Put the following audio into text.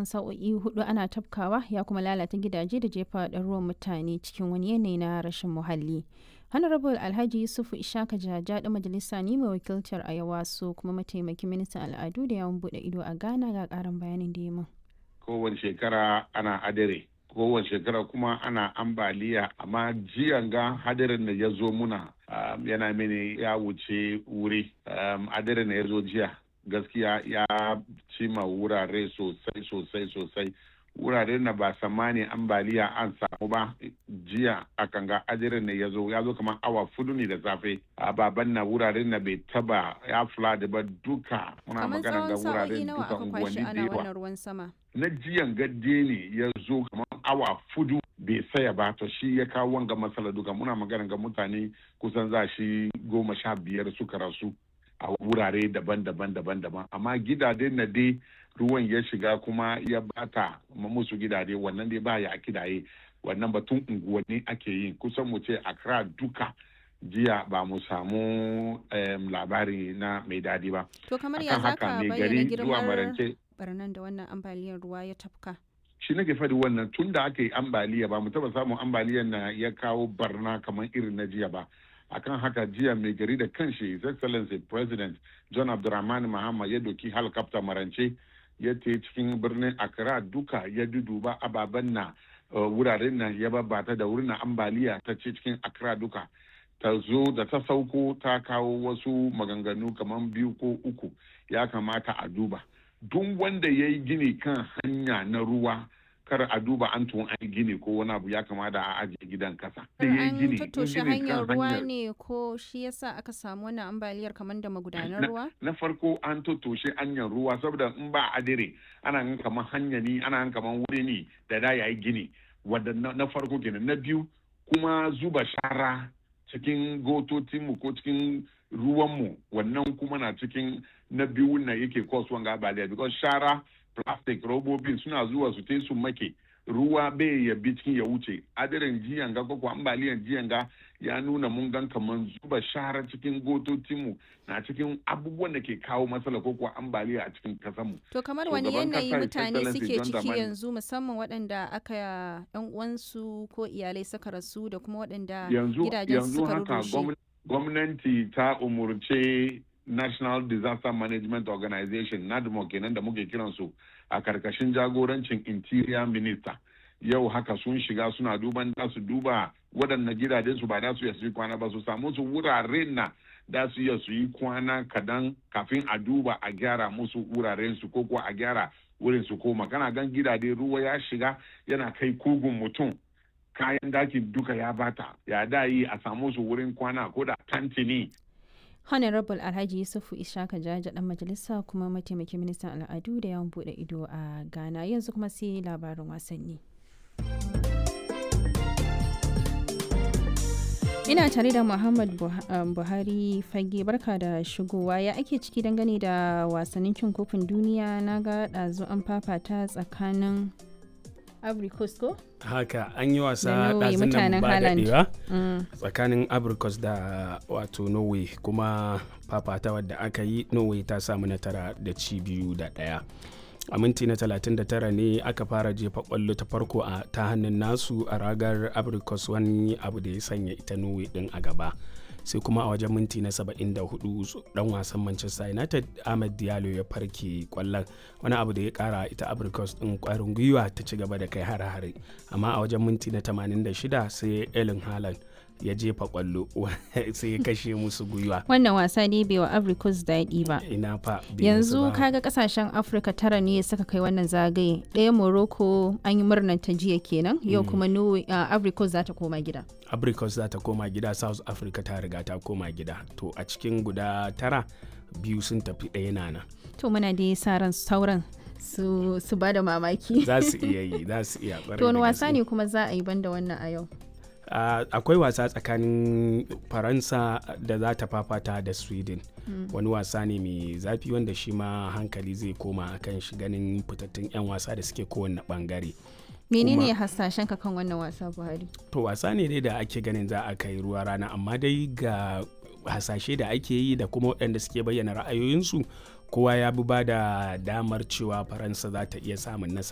tsawon sa'o'i hudu ana tafkawa ya kuma lalata gidaje da jefa ɗaruwan mutane cikin wani yanayi na rashin muhalli. Honorable Alhaji Yusufu Ishaka Jaja da majalisa ne mai wakiltar Ayawa so kuma mataimakin ministan al'adu da yawon bude ido a Ghana ga karin bayanin da ya min. Kowace shekara ana adire. kowace shekara kuma ana ambaliya amma jiyan ga hadarin da ya zo muna um, yana mini ya wuce wuri um, hadarin da ya zo jiya gaskiya ya cima wurare sosai sosai sosai wurare na ba samani ambaliya an samu ba jiya a kanga ajirin ne ya zo ya zo kamar awa fudu ne da safe a baban na wuraren na bai taba ya flood ba duka muna magana ga wuraren duka unguwanni da yawa na jiyan gadde ne ya zo kamar awa fudu bai saya ba to shi ya kawo wanga matsala duka muna magana ga mutane kusan za shi goma sha biyar suka rasu a wurare daban-daban daban-daban amma gidaje na dai ruwan ya shiga kuma ya bata musu gidaje wannan dai baya a kidaye wannan batun unguwanni ake yi kusan mu ce Accra duka jiya ba mu samu labari na mai dadi ba to kamar ya zaka bayyana girmar barnan da wannan ambaliyar ruwa ya tafka shi nake faɗi wannan tun da aka yi ambaliya ba mu taba samun ambaliyar na ya kawo barna kamar irin na jiya ba akan haka jiya mai gari da kanshi his excellency president john abdulrahman mahama ya doki helicopter marance ya te cikin birnin accra duka ya duduba ababen na wuraren nan ya babata da wurin ambaliya ta ce cikin accra duka ta zo da ta sauko ta kawo wasu maganganu kamar biyu ko uku ya kamata a duba duk wanda ya yi gini kan hanya na ruwa kar a duba an tun an gini ko wani abu ya kamata a ajiye gidan kasa. An tattoshe hanyar ruwa ne ko shi yasa aka samu wannan ambaliyar kamar da magudanar ruwa? Na farko an tattoshe hanyar ruwa saboda in ba adire ana gan kamar hanya ne ana gan kamar wuri ne da da yayi gini wadda na farko kenan na biyu kuma zuba shara cikin gototinmu ko cikin ruwanmu wannan kuma na cikin na biyu na yake kasuwan ga ambaliya because shara plastic robobin suna zuwa su te su make ruwa bai ya bi cikin ya wuce adirin jiyan ga ko ambaliyan jiyan ga ya nuna mun gan kaman zuba shara cikin gototinmu na cikin abubuwan da ke kawo matsala ko kuwa ambaliya a cikin kasanmu. To kamar wani yanayi mutane suke ciki yanzu musamman waɗanda aka yan uwansu ko iyalai suka rasu da kuma waɗanda gidajen suka rushe. Gwamnati ta umurce National Disaster Management Organization NADMO kenan da muke kiransu a karkashin jagorancin Interior Minister. Yau haka sun shiga suna duban da su duba waɗannan gidajen su ba da su yi kwana ba su samu su wuraren na da su iya su yi kwana kadan kafin a duba a gyara musu wuraren su ko kuwa a gyara wurin su koma kana gan gidaje ruwa ya shiga yana kai kugun mutum kayan dakin duka ya bata ya da yi a samu su wurin kwana ko da tantini honorable alhaji yusufu ishaka jaja dan majalisa kuma mataimakin ministan al'adu da yawan bude ido a ghana yanzu kuma sai labarin wasanni ina tare da muhammad buhari fage barka da shigowa ya ake ciki dangane da wasannin cin kofin duniya na ga ɗazu an fafata tsakanin Coast ko? haka an yi wasa ɗazin nan ba daɗewa tsakanin abricos da wato norway kuma fafata wadda aka yi norway ta samu natara da ci biyu da ɗaya a minti na 39 ne aka fara jefa kwallo ta farko a ta hannun nasu a ragar abricos wani abu da ya sanya ita norway din a gaba sai kuma a wajen minti na 74 dan wasan manchester united ahmed diallo ya farke kwallon wani abu da ya kara ita abricos din kwarin gwiwa ta ci gaba da kai hare-hare amma a wajen minti na 86 sai elin haaland ya jefa kwallo sai ya kashe musu gwiwa wannan wasa ne bai wa africus daɗi ba ina fa yanzu kaga kasashen afirka tara ne suka kai wannan zagaye ɗaya morocco an yi murnar ta jiya kenan yau kuma africus za ta koma gida africus za ta koma gida south africa ta riga ta koma gida to a cikin guda tara biyu sun tafi ɗaya nana to muna da sa ran sauran su, su ba da mamaki za su iya yi za su iya to wani wasa ne kuma za a yi banda wannan a yau Uh, akwai wasa tsakanin faransa da za ta fafata da sweden mm. wani wasa ne mai zafi wanda shi ma hankali zai koma kan shi ganin fitattun 'yan wasa da suke kowane bangare menene hasashen ka kan wannan wasa buhari to wasa ne dai da ake ganin za a kai ruwa rana amma dai ga hasashe da ake yi da kuma waɗanda suke bayyana ra'ayoyinsu kowa ya bi ba da damar cewa faransa za ta iya samun nasara